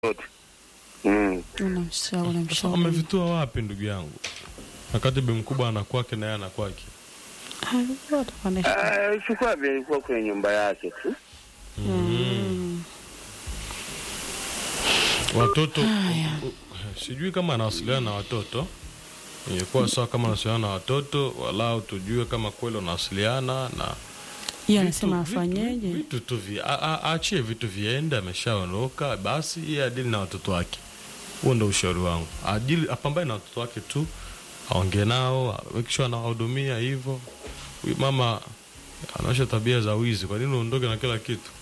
yote mm. Unamshauri, Sasa unamshauri. amevitua wapi ndugu yangu? Wakati bi mkubwa anakwake na yeye anakwake. Ah, wote wanaishi. Ah, Sikuwa ilikuwa kwenye nyumba yake tu Mm. Watoto Haya. u- u- sijui kama anawasiliana na watoto. Ingekuwa sawa kama anawasiliana na watoto, walau tujue kama kweli wanawasiliana na Yeye vitu- anasema vitu- afanyeje? Vitu tu vi, a- a- aachie vitu viende, ameshaondoka basi, yeye adili na watoto wake. Huo ndo ushauri wangu, ajili apambane na watoto wake tu, aongee nao, awekishwa anawahudumia hivyo. Huyu mama anaosha tabia za wizi, kwa nini uondoke na kila kitu?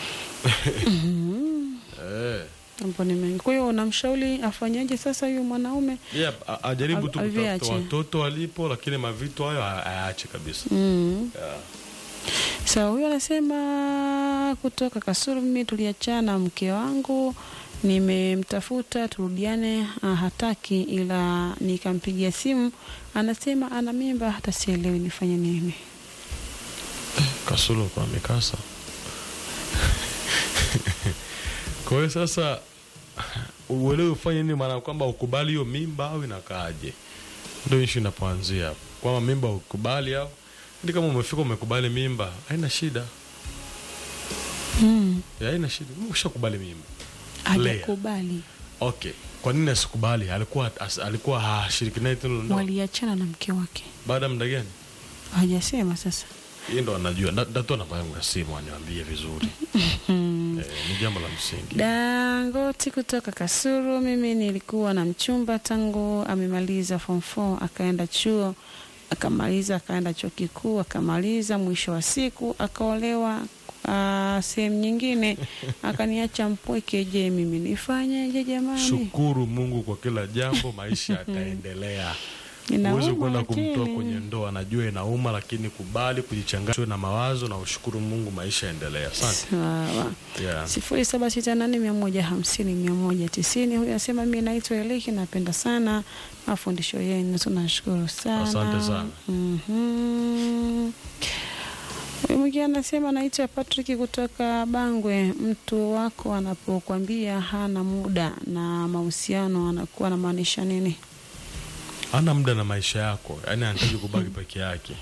eh. Mambo ni mengi. Kwa hiyo unamshauri afanyeje sasa huyu mwanaume? Yeah, a- ajaribu tu A- kutafuta aviache. watoto walipo, lakini mavitu hayo a- ayaache kabisa. Mm. Yeah. Sawa, huyu anasema kutoka Kasulu, mimi tuliachana mke wangu, nimemtafuta turudiane, ah, hataki, ila nikampigia simu, anasema ana mimba, hata sielewi nifanye nini. Kasulu kwa mikasa. Kwa hiyo sasa uelewe ufanye nini, maana kwamba ukubali hiyo mimba au inakaaje? Ndio ishu inapoanzia hapo, kwamba mimba ukubali au ndi kama umefika umekubali mimba, haina shida Mm. Ya, haina shida, ushakubali mimba. Lea. Hajakubali, Okay, kwa nini asikubali? Alikuwa as, alikuwa hashiriki naye tendo la ndoa waliachana na mke wake, baada ya muda gani? hajasema sasa. Yeye ndo anajua. Da- Datoa namba yangu ya simu aniambie vizuri. eh, ni jambo la msingi. Dangoti kutoka Kasuru. Mimi nilikuwa na mchumba tangu amemaliza form 4 akaenda chuo akamaliza akaenda chuo kikuu akamaliza, mwisho wa siku akaolewa ah, sehemu nyingine akaniacha mpweke. Je, mimi nifanyeje jamani? Shukuru Mungu kwa kila jambo, maisha yataendelea. Inauma, Huwezi kwenda kumtoa lakini- kwenye ndoa, najua inauma, lakini kubali kujichanganya na mawazo na ushukuru Mungu, maisha yaendelea. Asante. Sawa. Yeah. sifuri saba sita nane mia moja hamsini mia moja tisini. Huyu anasema mi naitwa Eliki, napenda sana mafundisho yenu, tunashukuru sana. Asante sana. Mhm. Huyu mwingine anasema naitwa Patrick kutoka Bangwe. Mtu wako anapokuambia hana muda na mahusiano anakuwa anamaanisha nini? Hana muda na maisha yako, yaani anahitaji kubaki peke yake.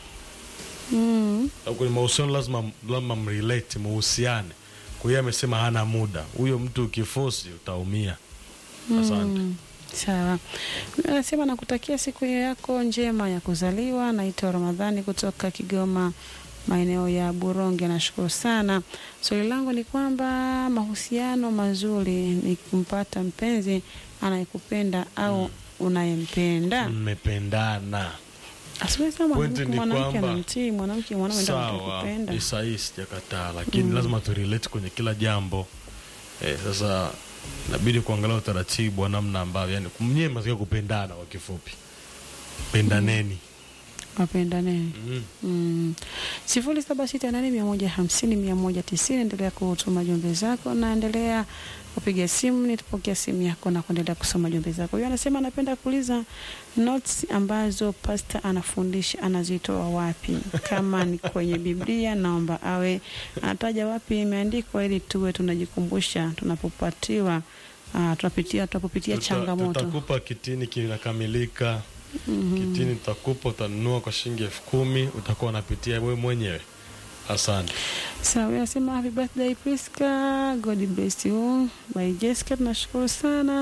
Mm. Au Kwenye mahusiano lazima lazima mrelate, muhusiane. Kwa hiyo amesema hana muda, huyo mtu ukifosi utaumia. Asante. Mm, Sawa. Mimi Anasema nakutakia siku yako njema ya kuzaliwa. Naitwa Ramadhani kutoka Kigoma, maeneo ya Buronge. Nashukuru sana. Swali langu ni kwamba mahusiano mazuri ni kumpata mpenzi anayekupenda au unayempenda. Mmependana. Asiwezi kama Pointi mwanamke ni mwanamke kwamba- anamtii mwanamke mwanaume ndio Sawa, anakupenda. ni sahihi, sijakataa, lakini Mm. lazima turelate kwenye kila jambo. Eh, sasa inabidi kuangalia utaratibu wa namna ambavyo, yani mnyewe mnatakiwa kupendana, kwa kifupi, pendaneni. Wapendaneni. Mm. Mm. sifuri saba sita nane mia moja hamsini mia moja tisini. Endelea kutuma jumbe zako na endelea kupiga simu, nitapokea simu yako na kuendelea kusoma jumbe zako. Huyo anasema anapenda kuuliza notes ambazo pasta anafundisha anazitoa wapi? Kama ni kwenye Biblia, naomba awe anataja wapi imeandikwa, ili tuwe tunajikumbusha tunapopatiwa uh, tunapitia tunapopitia Tuta- changamoto. Tutakupa kitini kinakamilika. Kitini tutakupa, utanunua kwa shilingi elfu kumi utakuwa unapitia wewe mwenyewe. Asante. Sawa, so, anasema happy birthday Priska, God bless you by Jessica, tunashukuru sana.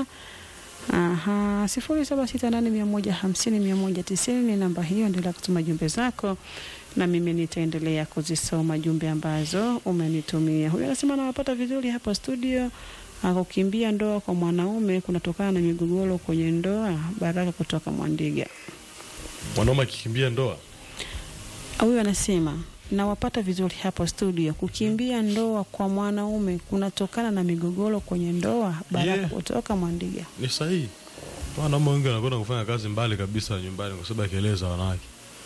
Aha, sifuri saba sita nane mia moja hamsini mia moja tisini ni namba hiyo. Endelea kutuma jumbe zako na mimi nitaendelea kuzisoma jumbe ambazo umenitumia. Huyu anasema nawapata vizuri hapa studio. Ah, Kukimbia ndoa kwa mwanaume kunatokana na migogoro kwenye ndoa. Baraka kutoka Mwandiga. Mwanaume akikimbia ndoa Huyu anasema nawapata vizuri hapo studio. Kukimbia ndoa kwa mwanaume kunatokana na migogoro kwenye ndoa. Baraka Yeah. kutoka Mwandiga. ni sahihi. Wanaume wengi wanakwenda kufanya kazi mbali kabisa na nyumbani kwa sababu ya kelele za wanawake.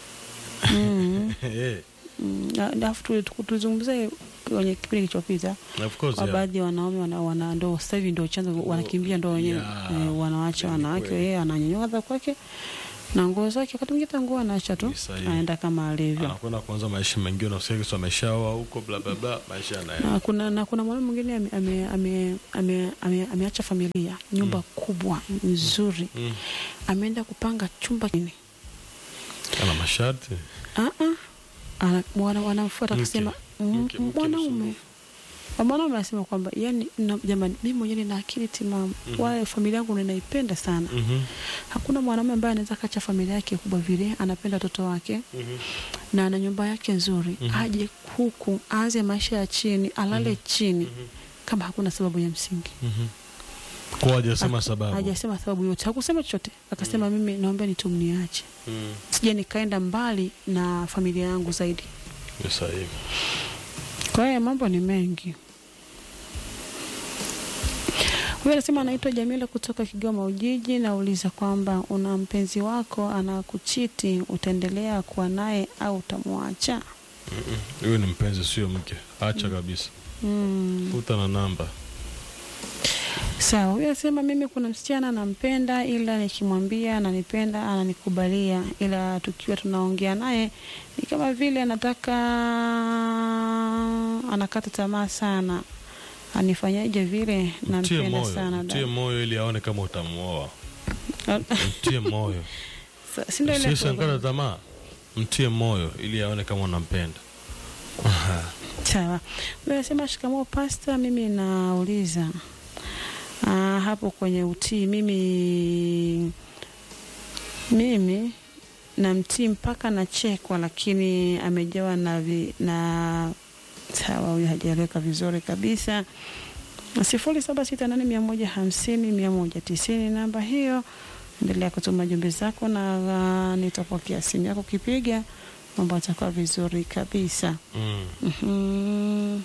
Mm. Eh, Mm, na- Alafu tu- tu- tuzungumzie kwenye kipindi kilichopita of course, kwa yeah. baadhi ya wanaume wana, wana ndo sasa hivi ndo chanzo wanakimbia ndoa wenyewe Yeah. eh, wanawaacha Ni wanawake, kweli. yeye ananyanyua za kwake na nguo zake, wakati mwingine nguo anaacha tu Ni sahihi. anaenda kama alivyo. anakwenda kuanza maisha mengine, unasikia kisa ameshaoa huko bla bla bla, maisha yanaenda. na kuna na kuna mwanaume mwingine ame, ame, ame, ame, ame, ameacha familia nyumba kubwa nzuri Mm. ameenda kupanga chumba kingine Ana masharti Ah, ah. Ana- wana- wanamfuata Mke. kusema mm, Mke- mke mwanaume msumbufu. mwanaume anasema kwamba yani na, jamani mimi mwenyewe nina akili timamu Mhm. wala familia yangu ninaipenda sana Mhm. hakuna mwanaume ambaye anaweza kacha familia yake kubwa vile anapenda watoto wake Mhm. na ana nyumba yake nzuri Mhm. aje huku aanze maisha ya chini alale chini Mhm. kama hakuna sababu ya msingi Mhm. Kwa hajasema Hak- sababu. hajasema sababu yote hakusema chochote akasema mimi naomba ni tu mniache Mm. sija nikaenda mbali na familia yangu zaidi Ni sahihi. kwa hiyo mambo ni mengi huyu anasema anaitwa jamila kutoka kigoma ujiji nauliza kwamba una mpenzi wako anakuchiti utaendelea kuwa naye au utamwacha Mm-mm. Huyu ni mpenzi, sio mke. Acha kabisa, mm. futa na namba. sawa huyu anasema mimi kuna msichana anampenda ila nikimwambia ananipenda ananikubalia ila tukiwa tunaongea naye ni kama vile anataka anakata tamaa sana anifanyaje vile Mtie nampenda moyo, sana mtie dada. moyo ili aone kama utamuoa. Mtie moyo, Sa- si ndio ile usisankata tamaa. Mtie moyo ili aone kama unampenda. Sawa. Wewe unasema shikamoo pasta, mimi nauliza ah, hapo kwenye utii, mimi mimi namtii mpaka nachekwa, lakini amejawa na, vi, na sawa, huyu hajaeleweka vizuri kabisa. sifuri saba sita nane mia moja hamsini mia moja tisini namba hiyo. Endelea kutuma jumbe zako na uh, nitapokea simu yako ukipiga, mambo atakuwa vizuri kabisa. Mm. Mhm.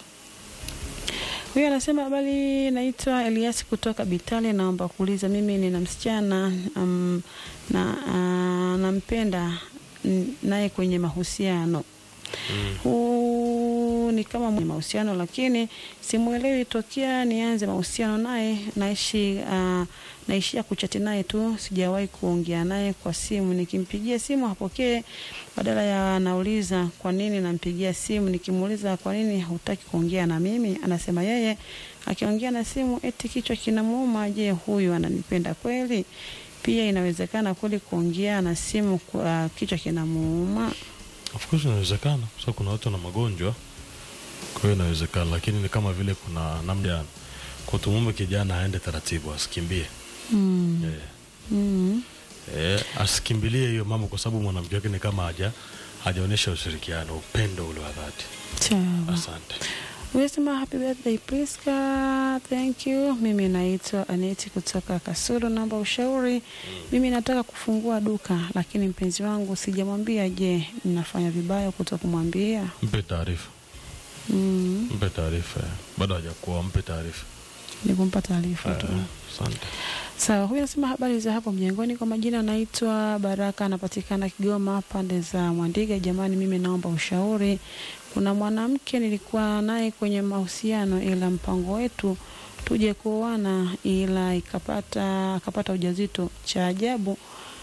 Huyu anasema habari, naitwa Eliasi kutoka Bitale, naomba kuuliza, mimi nina msichana um, na uh, nampenda n- naye kwenye mahusiano Mm. huu ni kama mwenye mahusiano lakini simwelewi tokea nianze mahusiano naye naishi uh, naishia kuchati naye tu sijawahi kuongea naye kwa simu nikimpigia simu hapokee badala ya anauliza kwa nini nampigia simu nikimuuliza kwa nini hutaki kuongea na mimi anasema yeye akiongea na simu eti kichwa kinamuuma je huyu ananipenda kweli pia inawezekana kweli kuongea na simu kwa kichwa kinamuuma Of course inawezekana kwa sababu kuna watu na magonjwa, kwa hiyo inawezekana, lakini ni kama vile kuna namna kwa tumume kijana aende taratibu, asikimbie mm. eh, Mm. eh, asikimbilie hiyo mambo, kwa sababu mwanamke wake ni kama haja hajaonyesha ushirikiano, upendo ule wa dhati. Sawa. Asante. Unasema happy birthday Priska, thank you. Mimi naitwa Aneti kutoka Kasulu, naomba ushauri. Mimi nataka kufungua duka, lakini mpenzi wangu sijamwambia. Je, ninafanya vibaya kuto kumwambia? Mpe taarifa, Mm. mpe taarifa, eh. bado hajakuoa, mpe taarifa. Ni kumpa taarifa tu. Eh, Asante. Sawa, huyu anasema habari za hapo mjengoni. Kwa majina anaitwa Baraka, anapatikana Kigoma pande za Mwandiga. Jamani, mimi naomba ushauri. Kuna mwanamke nilikuwa naye kwenye mahusiano, ila mpango wetu tuje kuoana, ila ikapata akapata ujauzito. Cha ajabu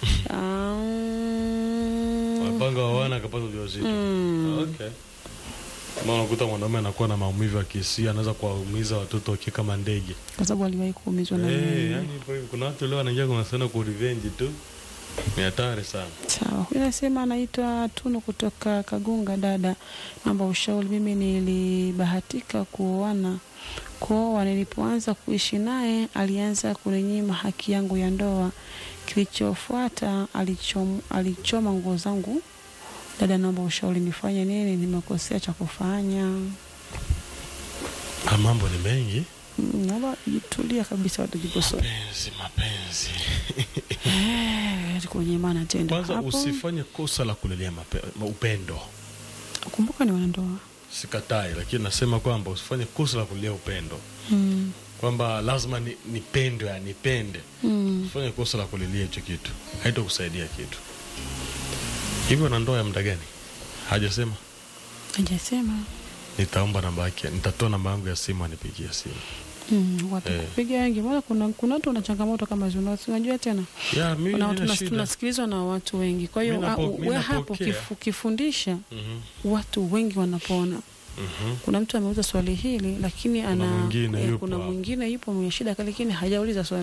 um, Wapanga wawana akapata ujauzito. Mm. Okay. Maana unakuta mwanaume anakuwa na maumivu ya kihisia, anaweza kuwaumiza watoto wakiwa kama ndege. kwa sababu aliwahi kuumizwa na Eh, yeye. yani hivyo hivyo. kuna watu leo wanaingia kwa masuala ku revenge tu. Ni hatari sana. Sawa, huyu anasema anaitwa Tunu kutoka Kagunga. Dada, naomba ushauri. Mimi nilibahatika kuoana kuoa, nilipoanza kuishi naye alianza kuninyima haki yangu ya ndoa. Kilichofuata alichom, alichoma nguo zangu. Dada, naomba ushauri, nifanye nini? Nimekosea cha kufanya? Ah, mambo ni mengi. Mm, Naomba jitulia kabisa, watajikosoa Mapenzi, mapenzi. Eh, kwenye maana tenda Kwanza hapo. usifanye kosa la kulelea mape, ma- upendo. Kumbuka ni wanandoa. Sikatai, lakini nasema kwamba usifanye kosa la kulelea upendo. Mm. Kwamba lazima ni, nipendwe, ya nipende. Mm. Usifanye kosa la kulelea hicho kitu. Haitakusaidia kitu. Hivyo na ndoa ya muda gani? Hajasema. Hajasema. Nitaomba namba yake, nitatoa namba yangu ya simu anipigie simu. Hmm, watu Eh. kupiga wengi, maana kuna kuna watu wana changamoto kama hizo, na unajua tena ya mimi Kuna- nina tuna- shida. tunasikilizwa na watu wengi. Kwa hiyo Mi napo- ah, mi we hapo napokea. kifu- ukifundisha Mhm, watu wengi wanapona. mhm. Kuna mtu ameuza swali hili lakini ana mwingine eh, yupo kuna hapo. mwingine yupo mwenye shida lakini hajauliza swali